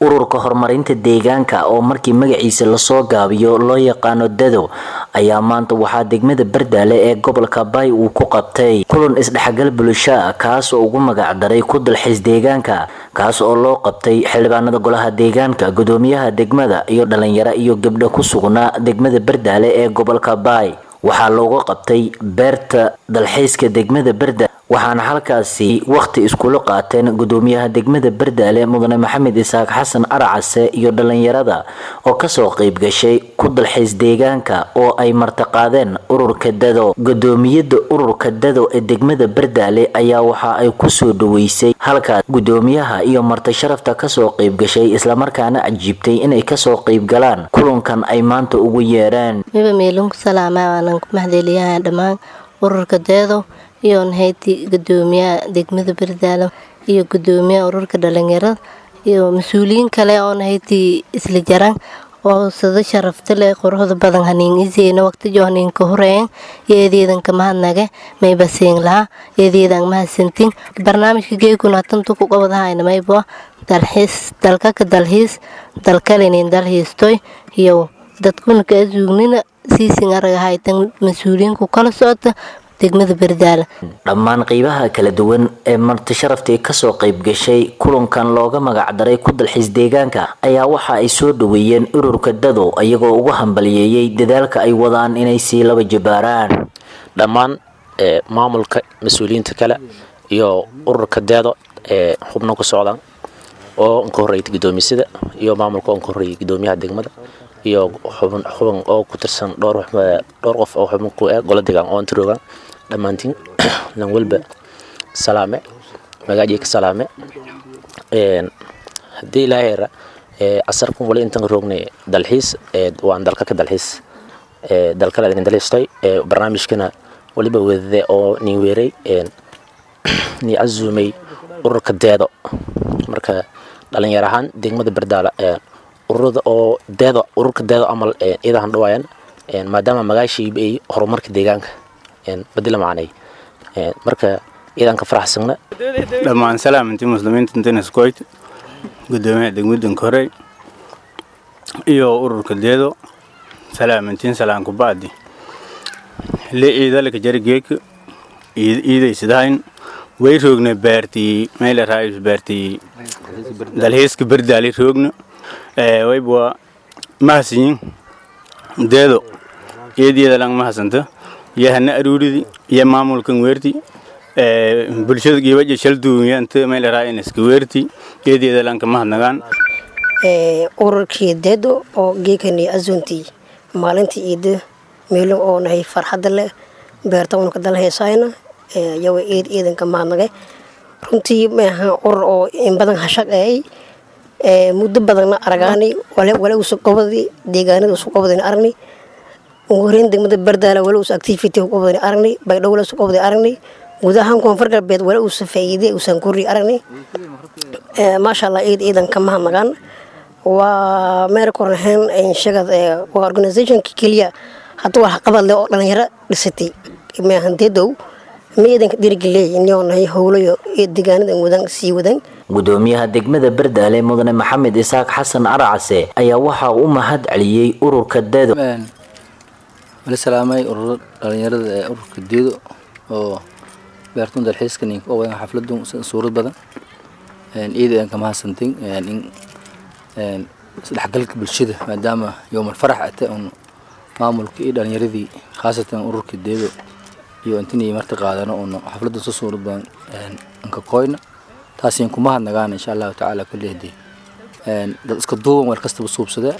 ururka horumarinta deegaanka oo markii magaciisa lasoo gaabiyo loo yaqaano dado ayaa maanta waxaa degmada bardaale ee gobolka bay uu ku qabtay kulan isdhexgal bulsho ah kaas oo ugu magacdaray ku dalxiis deegaanka kaas oo loo qabtay xildhibaanada golaha deegaanka gudoomiyaha degmada iyo dhalinyaro iyo gabdho ku sugnaa degmada bardaale ee gobolka bay waxaa looga qabtay beerta dalxiiska degmada barda waxaana halkaasi wakhti iskula qaateen gudoomiyaha degmada bardaale mudane maxamed isaaq xasan arcase iyo dhalinyarada oo kasoo qeyb gashay ku dalxiis deegaanka oo ay martiqaadeen ururka dado gudoomiyada ururka dado ee degmada bardaale ayaa waxa ay kusoo dhaweysay halkaas gudoomiyaha iyo marti sharafta kasoo qeyb gashay islamarkaana cajiibtay inay kasoo qeyb galaan kulankan ay maanta ugu yeereen mahadeliyaha dhammaan ururka deedo iyo nahayti gudoomiyaha degmada bardaalo iyo gudoomiyaha ururka dhalinyarada iyo mas-uuliyiin kale oo nahayti isla jaraan oo sida sharafta leh quruxda badan haniin iseyna waqtijo haniinka horeeyan yeedeedanka mahadnage mayba siin lahaa yeedeedan mahadsantiin barnaamijka geekuna tantu ku qabadahayna mayba dalxiis dalkaka dalxiis dalkalinin dalxiistoy iyo dadkuna ka asuugnina siisin aragahaytan mas-uuliyiinku kala socota degmada bardaala dhammaan qeybaha kala duwan ee marti sharaftii kasoo qeyb gashay kulankan looga magacdaray ku dalxiis deegaanka ayaa waxa ay soo dhaweeyeen ururka dado iyagoo ugu hambaliyeeyey dadaalka ay wadaan inay sii laba jabaaraan dhammaan maamulka mas-uuliyiinta kale iyo ururka deedo ee xubno ku socdaan oo nka horreeyay gudoomisada iyo maamulka oo nka horreeyay gudoomiyaha degmada iyo xubin xubin oo ku tirsan dhowr dhowr qof oo xubin ku eh gola degaan oo inta roogaan dhammaantiin lan walba salaame magaajiy ka salaame haddii ilaaheera casarkun wali intan roognay dalxiis waan dalka ka dalxiis dalkala idin dalxiistay barnaamijkana waliba wadade oo nin weeray ni casuumay ururka deedo marka dhalinyar ahaan degmada bardaala ururada oo deedo ururka deedo amal idahan dhawaayaan maadaama magaashii ay horumarka deegaanka badila macnay marka idan ka faraxsana dhammaan salaamintii muslimiinta intaneskoyt gudoomiyaha degmadan korey iyo ururka deedo salaamintiin salaanku baadi le iidalaka jarigeeka iidaysidahayn way roogna baartii meela raayus baartii dalxiiska bardaali roogna wayba mahadsanyin deedo iyadiyada lang mahadsanta iyo hana aruuridi iyo maamulkan weerti bulshada gibaja shalduunyanta meelaraayana iska weerti iyadiyada lanka mahadnagaan ururkii deedo oo geekani azuntii maalintii iida meelo oo nahay farxadda leh beerta unka dal heesayna yawa eed eedanka mahadnagay runtii maaha urur oo in badan hashaqeeyay muddo badanna aragaani wale usu qobadi deegaanada usu qobadani aragni ugu horeyn degmada bardaala wale usu activity qobadani aragni baydhow wale usu qobadi aragni gudahaan koonfur galbeed wale usu faa'iide usan kori aragni maasha allah eed eedan ka mahadnagaan waa meel kornahayn shagad waa organizationka keliya hadda wax qabad leh oo dhalinyaro dhisatay maahan deedow ma eedanka dhiirigeliya inoo nahay howlayo ee deegaanada wadan sii wadan gudoomiyaha degmada bardaale mudane maxamed isaaq xasan arcase ayaa waxaa u mahad celiyey ururka deedo wala salaamay ururo dhalinyarada ee ururka deedo oo beertun dalxiiska ninka oo wadan xafladun suurad badan ciidan ka mahadsantin in isdhexgalka bulshada maadaama yowmal farax ate un maamulka iyo dhalinyaradii khaasatan ururka deedo iyo intinii marti qaadano un xafladan soo suurad badan anka koyna taasiin kuma hadnagaan insha allahu tacaala kulli hadii dad iska duuban weer kastaba suubsada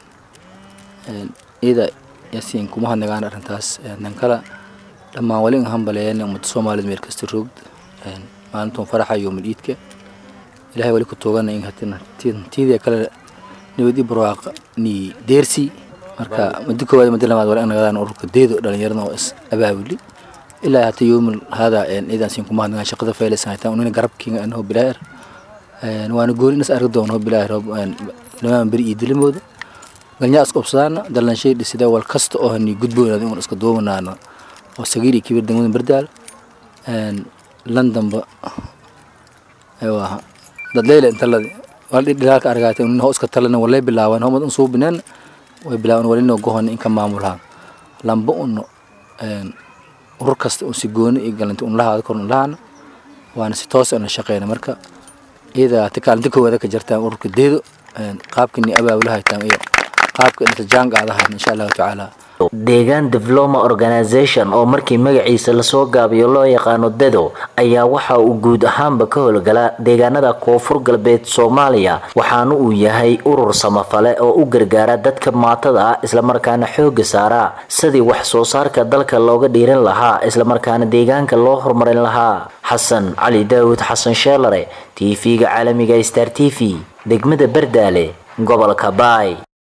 iyada yasiin kuma hadnagaan arrintaas dan kale dhammaan wali hambaleeyeen ummadda soomaalida meel kasta roogd maalintuun faraxa yowmal iidka ilahay wali ku toogana in hatina tiidii kale nabadi barwaaqa ni deersi marka muddo koowaad muddo labaad wali nagadaan ururka deedo dhalinyarada oo is abaabuli ilaa hata yowmal hada idan siin kuma hadnagaan shaqada faylaysan hataan unina garabkiinga anoo bilaayar waana gooni inas argi doono bilaayar dhamaan beri iyo dilimooda galnyaa iska obsadaana dalanshay dhisida wal kasta oo hani gudboonaada in iska duubanaano oo sagiir iyo kibir degmada bardaal londonba aywaha dad leyla inta ladi waldhi dhilaalka argaatay nin hoo iska talana walay bilaawan homad un suubineen way bilaawan walino gohon inka maamulaha lamba un urur kasta un si gooni iyo galanti un lahaada kor un lahana waana si toos aan la shaqeyna marka iyada ati kaalinta koowaada ka jirtaan ururka deedo qaabkani abaabulahaytaan iyo qaabka inta jaanqaadahan insha allahu tacaala deegaan diploma organisation oo markii magaciisa lasoo gaabiyo loo yaqaano dedo ayaa waxa uu guud ahaanba ka howlgala deegaanada koonfur galbeed soomaaliya waxaana uu yahay urur samafale oo u gargaara dadka maatada ah islamarkaana xooga saara sidii wax soo saarka dalka looga dhiiran lahaa islamarkaana deegaanka loo horumarin lahaa xasan cali daawud xasan sheelare t v-ga caalamiga star t v degmada bardaale gobolka baay